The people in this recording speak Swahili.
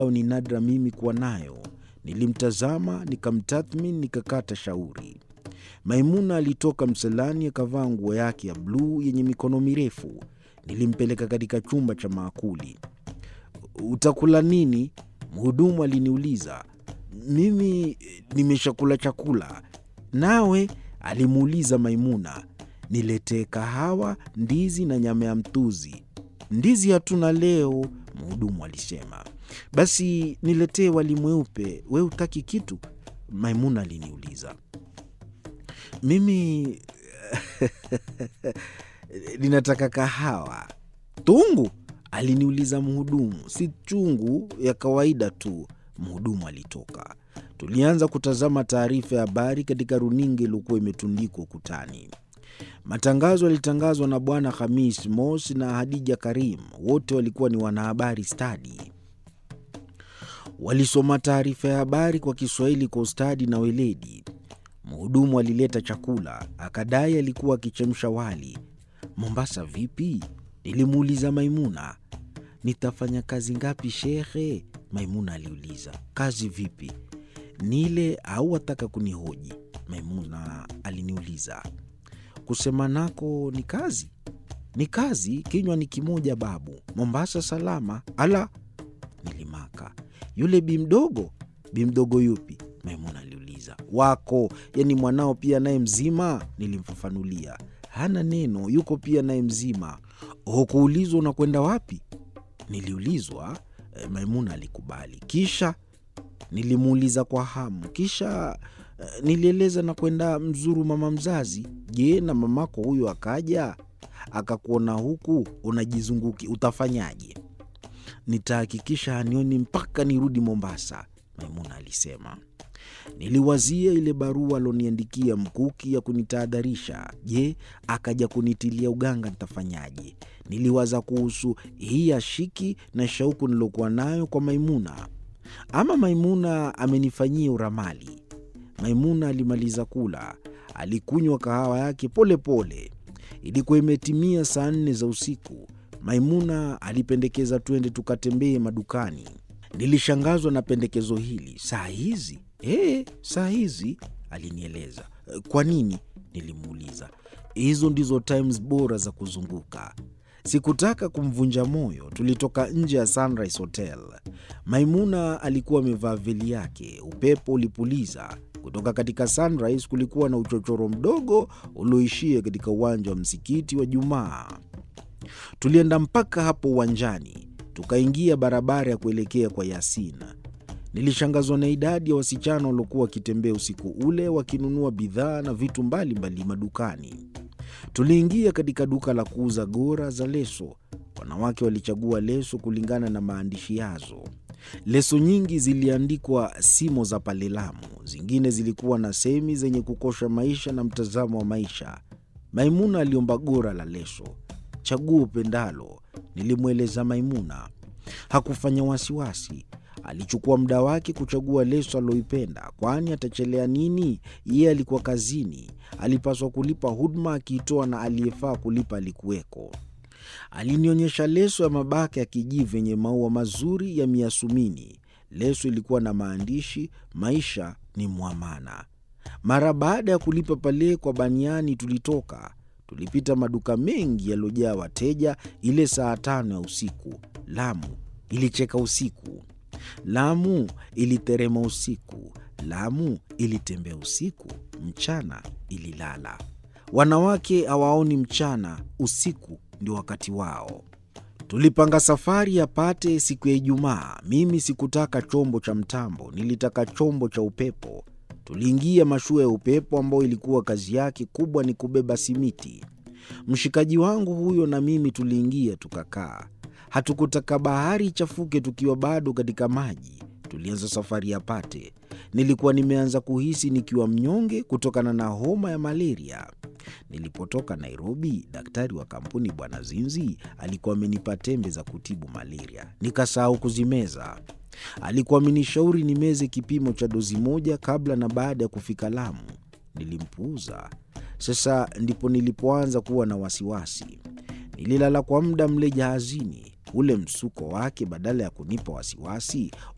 ambayo ni nadra mimi kuwa nayo. Nilimtazama, nikamtathmini, nikakata shauri. Maimuna alitoka msalani akavaa nguo yake ya bluu yenye mikono mirefu. Nilimpeleka katika chumba cha maakuli. Utakula nini? Mhudumu aliniuliza. Mimi nimeshakula chakula. Nawe? alimuuliza Maimuna. Niletee kahawa, ndizi na nyama ya mtuzi. Ndizi hatuna leo, mhudumu alisema. Basi niletee wali mweupe. We hutaki kitu? Maimuna aliniuliza. Mimi ninataka kahawa. Tungu? aliniuliza mhudumu. Si chungu, ya kawaida tu. Mhudumu alitoka. Tulianza kutazama taarifa ya habari katika runinga iliyokuwa imetundikwa ukutani. Matangazo yalitangazwa na Bwana Hamis Mos na Hadija Karim. Wote walikuwa ni wanahabari stadi. Walisoma taarifa ya habari kwa Kiswahili kwa ustadi na weledi. Mhudumu alileta chakula, akadai alikuwa akichemsha wali. Mombasa vipi? Nilimuuliza Maimuna. Nitafanya kazi ngapi shekhe? Maimuna aliuliza. Kazi vipi? Nile au wataka kunihoji? Maimuna aliniuliza. Kusema nako ni kazi, ni kazi. Kinywa ni kimoja babu. Mombasa salama. Ala, nilimaka. Yule bi mdogo? Bi mdogo yupi? Maimuna aliuliza. Wako, yani mwanao pia naye mzima? Nilimfafanulia. Hana neno, yuko pia naye mzima. Hukuulizwa unakwenda wapi? Niliulizwa. E, Maimuna alikubali. Kisha nilimuuliza kwa hamu. Kisha e, nilieleza na kwenda mzuru mama mzazi. Je, na mamako huyo akaja akakuona huku unajizunguki, utafanyaje? Nitahakikisha hanioni mpaka nirudi Mombasa, Maimuna alisema. Niliwazia ile barua aloniandikia Mkuki ya kunitahadharisha. Je, akaja kunitilia uganga, nitafanyaje? Niliwaza kuhusu hii ya shiki na shauku nilokuwa nayo kwa Maimuna. Ama Maimuna amenifanyia uramali. Maimuna alimaliza kula, alikunywa kahawa yake polepole. Ilikuwa imetimia saa nne za usiku. Maimuna alipendekeza twende tukatembee madukani. Nilishangazwa na pendekezo hili. Saa hizi? E, saa hizi, alinieleza. Kwa nini? Nilimuuliza. Hizo ndizo times bora za kuzunguka. Sikutaka kumvunja moyo. Tulitoka nje ya Sunrise Hotel. Maimuna alikuwa amevaa veli yake. Upepo ulipuliza kutoka katika Sunrise. Kulikuwa na uchochoro mdogo ulioishia katika uwanja wa msikiti wa Jumaa. Tulienda mpaka hapo uwanjani, tukaingia barabara ya kuelekea kwa Yasina. Nilishangazwa na idadi ya wasichana waliokuwa wakitembea usiku ule wakinunua bidhaa na vitu mbalimbali mbali madukani. Tuliingia katika duka la kuuza gora za leso. Wanawake walichagua leso kulingana na maandishi yazo. Leso nyingi ziliandikwa simo za pale Lamu, zingine zilikuwa na semi zenye kukosha maisha na mtazamo wa maisha. Maimuna aliomba gora la leso. Chagua upendalo, nilimweleza Maimuna. Hakufanya wasiwasi. Alichukua muda wake kuchagua leso aloipenda, kwani atachelea nini? Yeye alikuwa kazini, alipaswa kulipa huduma akiitoa, na aliyefaa kulipa alikuweko. Alinionyesha leso ya mabaka ya kijivu yenye maua mazuri ya miasumini. Leso ilikuwa na maandishi, maisha ni mwamana. Mara baada ya kulipa pale kwa baniani, tulitoka tulipita maduka mengi yaliyojaa wateja. Ile saa tano ya usiku, Lamu ilicheka usiku. Lamu iliterema usiku. Lamu ilitembea usiku. Mchana ililala. Wanawake hawaoni mchana, usiku ndio wakati wao. Tulipanga safari ya Pate siku ya Ijumaa. Mimi sikutaka chombo cha mtambo, nilitaka chombo cha upepo. Tuliingia mashua ya upepo ambayo ilikuwa kazi yake kubwa ni kubeba simiti. Mshikaji wangu huyo na mimi tuliingia tukakaa. Hatukutaka bahari ichafuke tukiwa bado katika maji. Tulianza safari ya Pate. Nilikuwa nimeanza kuhisi nikiwa mnyonge kutokana na homa ya malaria. Nilipotoka Nairobi, daktari wa kampuni Bwana Zinzi alikuwa amenipa tembe za kutibu malaria, nikasahau kuzimeza. Alikuwa amenishauri nimeze kipimo cha dozi moja kabla na baada ya kufika Lamu. Nilimpuuza. Sasa ndipo nilipoanza kuwa na wasiwasi. Nililala kwa muda mle jahazini. Ule msuko wake badala ya kunipa wasiwasi